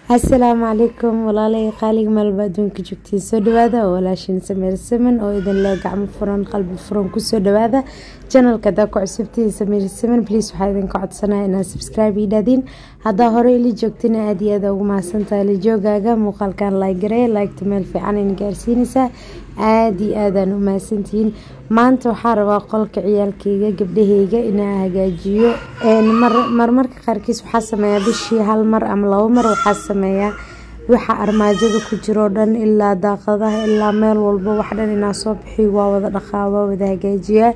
asalaamu calaykum walaalay qaaliga meelba adduunka joogtiin soo dhawaada oo walaashiin sameer saman oo idin lee gacmo furan qalbi furan kusoo dhawaada janalka hadaa ku cusubtiin sameer saman please waxaa idinka codsanaya inaad subscribe ii dhaadiin haddaa hore ili joogtina aada iyo aada ugu mahadsantahay la joogaaga muuqaalkan like garee liketa meel fiican in gaarsiinaysaa aada iyo aadaan u mahadsantihiin maanta waxaa rabaa qolka ciyaalkeyga gabdhaheyga inaa hagaajiyo marmarka qaarkiis waxaa sameeyaa bishii hal mar ama labo mar waxaa sameeyaa waxa armaajada ku jiroo dhan ilaa daaqadaha ilaa meel walba wax dhan inaa soo bixiyo waa wada dhaqaa waa wada hagaajiyaa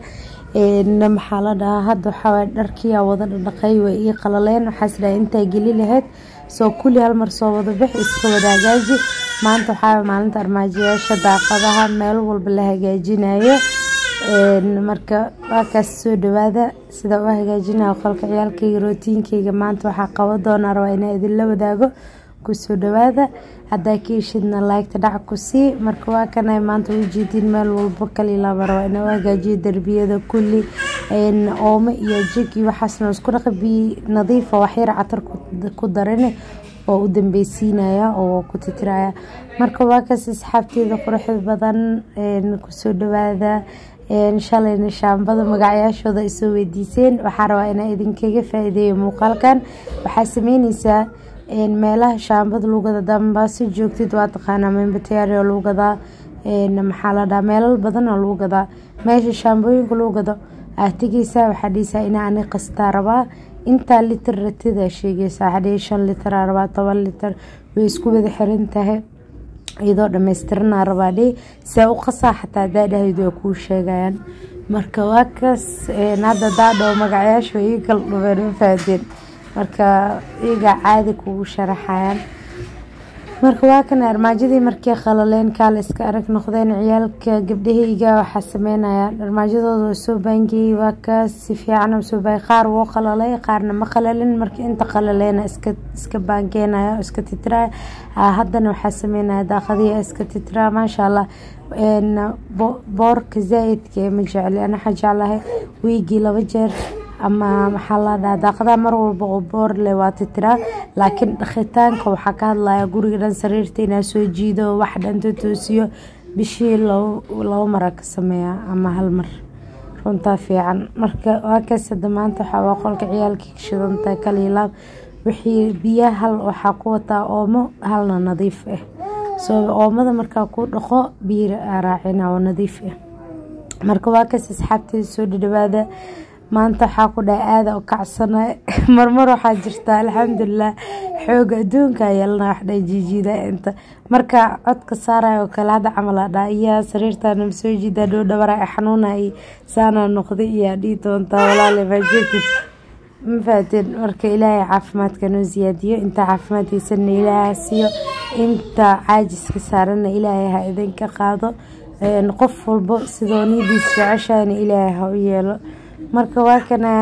maxaa la dhahaa hadda waxaa dharkiyaa wada dhaqay way ii qalaleen waxaas dhahay intaa geli lahayd soo kulli hal mar soo wada bix iska wada hagaaji maanta waxaa maalinta armaajayaasha daaqadaha meel walba la hagaajinayo marka waakaas soo dhawaada sida u hagaajinayo qolka ciyaalkeyga rootiinkeyga maanta waxaa qaban doonaa rabaa inaa idinla wadaago kusoo dhawaada hadaa ka heshidna laagta dhac ku sii marka waa kana maanta ujeediin meel walbo kalilaaba rabaa inaa u hagaajiyo derbiyada kulli oome iyo jig iyo waxaasna isku dhaqa biyo nadiifa waxyar catar ku darin oo u dambeysiinaya oo ku titiraya marka waa kaas asxaabteeda quruxda badan kusoo dhawaada shalayna shaambada magacyaashooda isoo weydiiseen waxaa rabaa inaa idinkaga faa-ideeyo muuqaalkan waxaa sameyneysaa meelaha shaambada lugada dambaasi joogtid waa taqaanaa membatayario lagu gadaa maxaa la dhaha meelal badan oo lagu gadaa meesha shaambooyinka lagu gado aad tegeysaa waxaa dhiheysaa inaa ani qastaa rabaa intaa litir ratida sheegeysaa waxaa dhihi shan litraa rabaa toban litir way isku wada xiran tahay iyadoo dhammaystiranaa rabaa dhihi see u qasaa xataa hadaa dhahaydu way kuu sheegayaan marka waa kaas hadda daadhoo magacyaasha ii kala dhubeen ma fahdeen marka iyagaa caadi kugu sharaxayaan marka waa kan armaajadii markay qalaleen kaala iska arag noqdeen ciyaalka gabdhaheyga waxaa sameynaya armaajadooda waa soo baangiyey waa kaas si fiican u soo baangay qaar wuu qalalay qaarna ma qalalin markii inta qalaleena iska iska baangeenaya oo iska titiraya haddana waxaa sameynaya daaqadihi iska titira maasha allah boorka zaa-idka ma jecli ana waxaa jeclahay wiigii laba jeer ama maxaa la dhaha daaqadaha mar walba oo boor leh waa titiraa laakiin dhaqitaanka waxaa ka hadlaya guriga dhan sariirta inaa soo jiido wax dhanta toosiyo bishii labo mara ka sameeya ama hal mar runtaa fiican marka waa kaas hada maanta waxaa waa qolka ciyaalkii shidantahay kaliilaab wixii biyaha hal waxaa ku wataa oomo halna nadiif ah soo oomada markaa ku dhaqo biyo raacina oo nadiif ah marka waa kaas asxaabteeda soo dhadhawaada maanta waxaa ku dhaha aada u kacsana marmar waxaa jirta alxamdulilah xooga adduunka yeelana waxdha jiijiida inta marka codka saarayo kale hadda camal a dhaa iyaa sariirtana masoo jiida dhow dhawara xanuuna i saana noqday iyaa dhihi doontaa walaale maajeetid ma fahateen marka ilaahay caafimaadka noo siyaadiyo inta caafimaadkiisana ilaaha siiyo inta caajiska saarana ilaahay ha idinka qaado qof walbo sidoo nidiis jeceshahana ilaahay ha u yeelo marka waa kana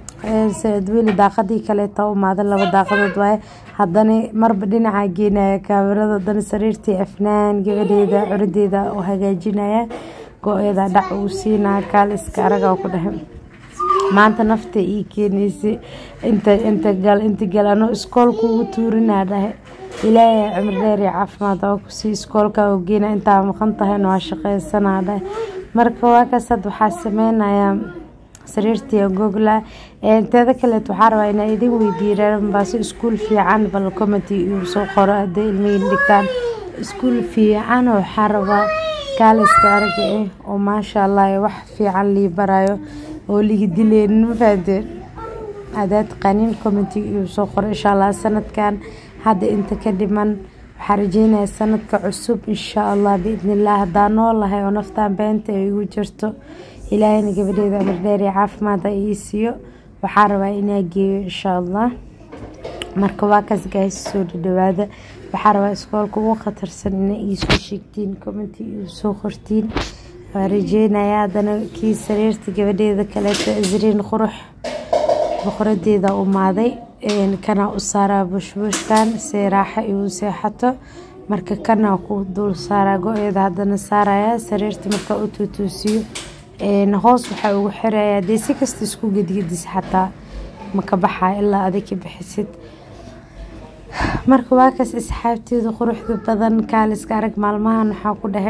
weli daaqadii kaleeta umaada laba daaqadood waaye haddana marba dhinaca geenaya kaamirada hadana sariirtii afnaan gabadheeda curadeeda u hagaajinaya go-eeda dhac uu siinaya kaal iska araga ku dhahay maanta nafta ii keeneysay inta inta gal inta gal ano iskoolka ugu tuurinaa dhahay ilaahay cimri dheer iyo caafimaad oo kusii iskoolka oo geena intaa maqan tahayna waa shaqeysanaa dhahay marka waa kaas had waxaa sameynayaa sariirtii gogla teeda kaleet waxaa rabaa inaa idin weydiiyeen baase iskuul fiican bal comity uu soo qoro haday ilmihiin dhigtaan iskuul fiican waxaa rabaa kaaliska araga ah oo maasha allah wax fiican lii barayo oo ligi dileen ma fahdeen hadaa taqaaniin comity uu soo qoro insha allah sanadkan hadda inta ka dhiman waxaa rajeynaya sanadka cusub insha allah biidnillah hadaa noolahay oo naftaan beenta ay igu jirto ilaahayna gabadheeda amar dheer iyo caafimaada ii siiyo waxaa rabaa inaa geeyo insha allah marka waa kaas gaahis soo dhadhawaada waxaa rabaa iskoolka ugu khatarsan ina iisoo sheegtiin commenti iisoo qortiin waa rajeynaya haddana kii sariirta gabadheeda kaleeta isriin qurux boqoradeeda umaaday kana u saaraa bushbushkan see raaxa igu seexato marka kana ku dul saaraa go-eeda haddana saaraya sariirta markaa u tuutuusiyo hoos waxaa ugu xirayaa dee si kasta isku gedgedis xataa maka baxaa ilaa adig ka bixisid marka waa kaas asxaabteeda quruxda badan kaaliska arag maalmahan waxaa ku dhahe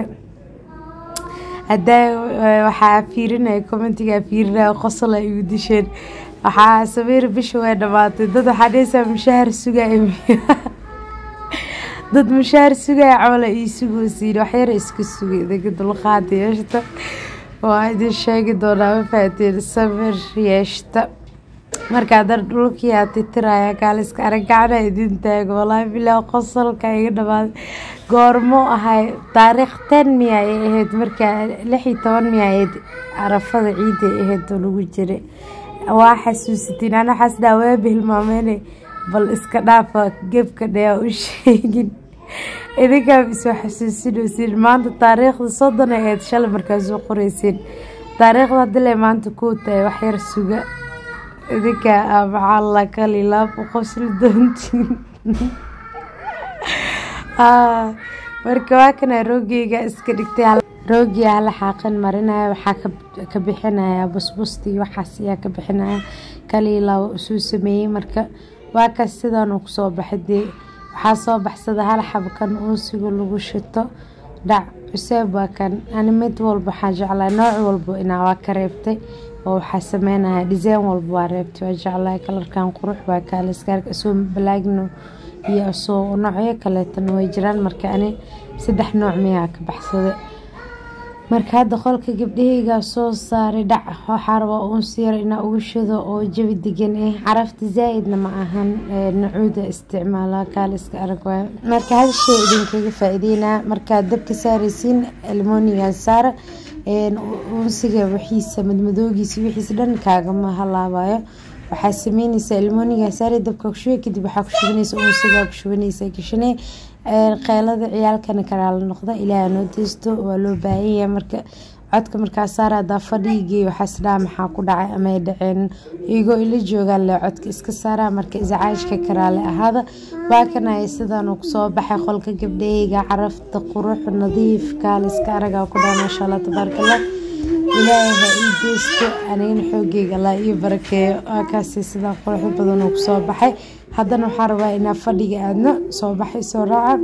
hadaa waxaa fiirinaya commentiga fiirinaya qosol ay igu disheen waxaa sameer bisha way dhamaatay dad waxaa dhehaysaa mushaahar sugaya dad mushaahar sugaya camala ii sugosiin waxyara iska sugay idinka dulqaad yeeshta waa idin sheegi doonaa ma fahateen samir yeeshta markaa dar dhulkiyaa titiraya kaaliska aragacana idin taago walaahi bilaa qosolka iga dhamaaday goormo ahay taariikh ten miya ay ahayd markaa lix iyo toban miya ahayd carafada ciida ay ahayd oo lagu jiray waa xasuusatiin ana xasdaa waaba hilmaameyne bal iska dhaafa gebka dhea u sheegin idinkaa isoo xasuusinaysiin maanta taariikhda soddon ay ahayd shalay markaasoo qoreysiin taariikhda hadile maanta kuu tahay waxyar suga idinka maxaa la kalilaab u qosli doontiin marka waa kana roogeyga iska dhigtay roogiya hala xaaqin marinaya waxaa ka bixinaya busbusta iyo waxaas ayaa ka bixinaya kaliilaa usuu sameeyey marka waa kaas sidaan uu kusoo baxay dee waxaa soo baxsada hal xabkan uusiga lagu shito dhac cuseeb waa kan ani mid walba waxaa jeclaa nooc walba inaa waa ka reebtay oo waxaa sameynaya design walba waa reebtay waa jeclaa kalarkan qurux waa kaaliskaarka isoo balaagno iyo isoo noocyo kaleetana way jiraan marka ani saddex nooc miyaa ka baxsaday marka hadda qolka gabdhaheygaa soo saaray dhac waxaa rabaa uunsi yar inaa uga shido oo jabi degan ah carafta zaa-idna ma ahan nacuuda isticmaala kaaliska arag waay marka hal shay idinkaga faa-iideynaa markaad dabka saareysiin almoniga saara uunsiga wixiisa madmadoogiisa wixiisa dhan kaagama halaabayo waxaa sameyneysaa almoniga saare dabka kushuba kadib waxaa ku shubanaysa uunsiga ku shubanaysa gashanee qeylada ciyaalkana karaala noqda ilaaha noo deysto waa loo baahanyahay marka codka markaa saara hadaa fadhiigii waxaas dhaa maxaa ku dhacay ama ay dhaceen iyagoo ila joogaan le codka iska saara marka iscaajka karaale ahaada waa kanaya sidaan uu kusoo baxay qolka gabdhaheyga carafta qurux nadiif kaaliska aragaa ku dhaa maasha allah tabaarakallah ilaahay ha ii deysto anigana xoogeyga allah ii barakeeyo waa kaasi sidaa quruxda badan uu kusoo baxay haddana waxaa rabaa inaa fadhiga aadno soo baxay soo raaca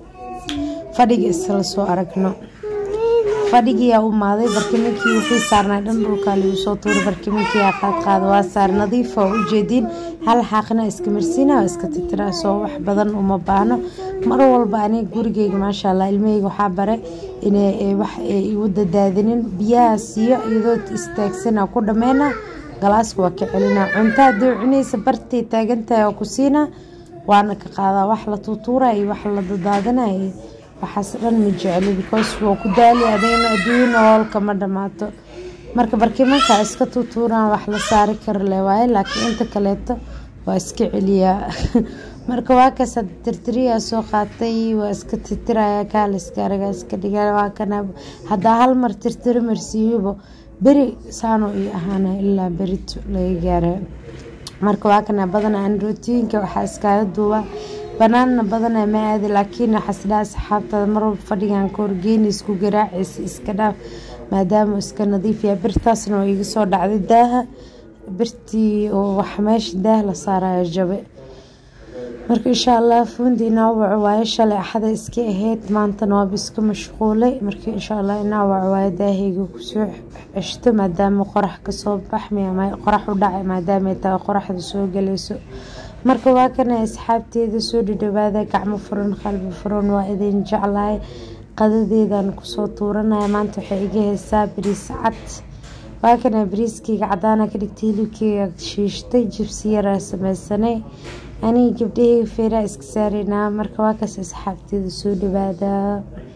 fadhiga isla soo aragno fadhigiyaa u maaday barkiminkii wixii saarnaa dhan dhulkaa lagu soo tuuray barkiminkiyaa qaadqaada waa saar nadiifa oo ujeediin hal xaaqina iska marsiina oo iska titira soo wax badan uma baahno mar walba aniga gurigeyga maasha allah ilmaheyga waxaa bare inay wax igu dadaadinin biyaha siiyo iyadoo istaagsana ku dhameyna galaaska waa ka celinaa cunto haddii cunaysa bartay taagantahay oo ku siina waana ka qaadaa wax la tuutuura iyo wax la dadaadinay waxaas dhan ma jecli because waa ku daali adigna adduunya hoolka ma dhamaato marka barkimanka iska tuutuuraan wax la saari kara le waaye laakiin inta kaleeto waa iska celiyaa marka waa kaas tirtiriyaa soo qaatay waa iska tirtiraya kaaliska aragaa iska dhiga waa kana haddaa hal mar tirtiri marsiiyuba beri saano ii ahaana ilaa berito laga gaara marka waa kana badana anrootiyinka waxaa iskaaga duuba banaanna badana ma aadi laakiin waxaasdhaa asxaabtada marwalba fadhigan ka horgeeni isku garaacaysa iska dhaaf maadaama iska nadiif yahay birtaasna waa iga soo dhacday daaha birtii oo wax meesha daah la saarayo jabe marka insha allah fuundi inaawaco waayo shalay axada iska ahayd maantana waaba iska mashquulay marka insha allah inaawaco waayo daahayga kusoo ceshto maadaama qorax kasoo baxmi ama qorax u dhacay maadaama tahay qoraxda soo galayso marka waa kana asxaabteeda soo dhadhawaada gacmo furan qalbi furan waa idin jeclahay qadadeedan kusoo tuuranaya maanta waxay iga heysaa bariis cad waa kana bariiskeyga cadaana ka dhigtay hilibkeyga shiishtay jibsi yaraa sameysanay aniga gabdhaheyga feeraa iska saareynaa marka waa kaas asxaabteeda soo dhawaada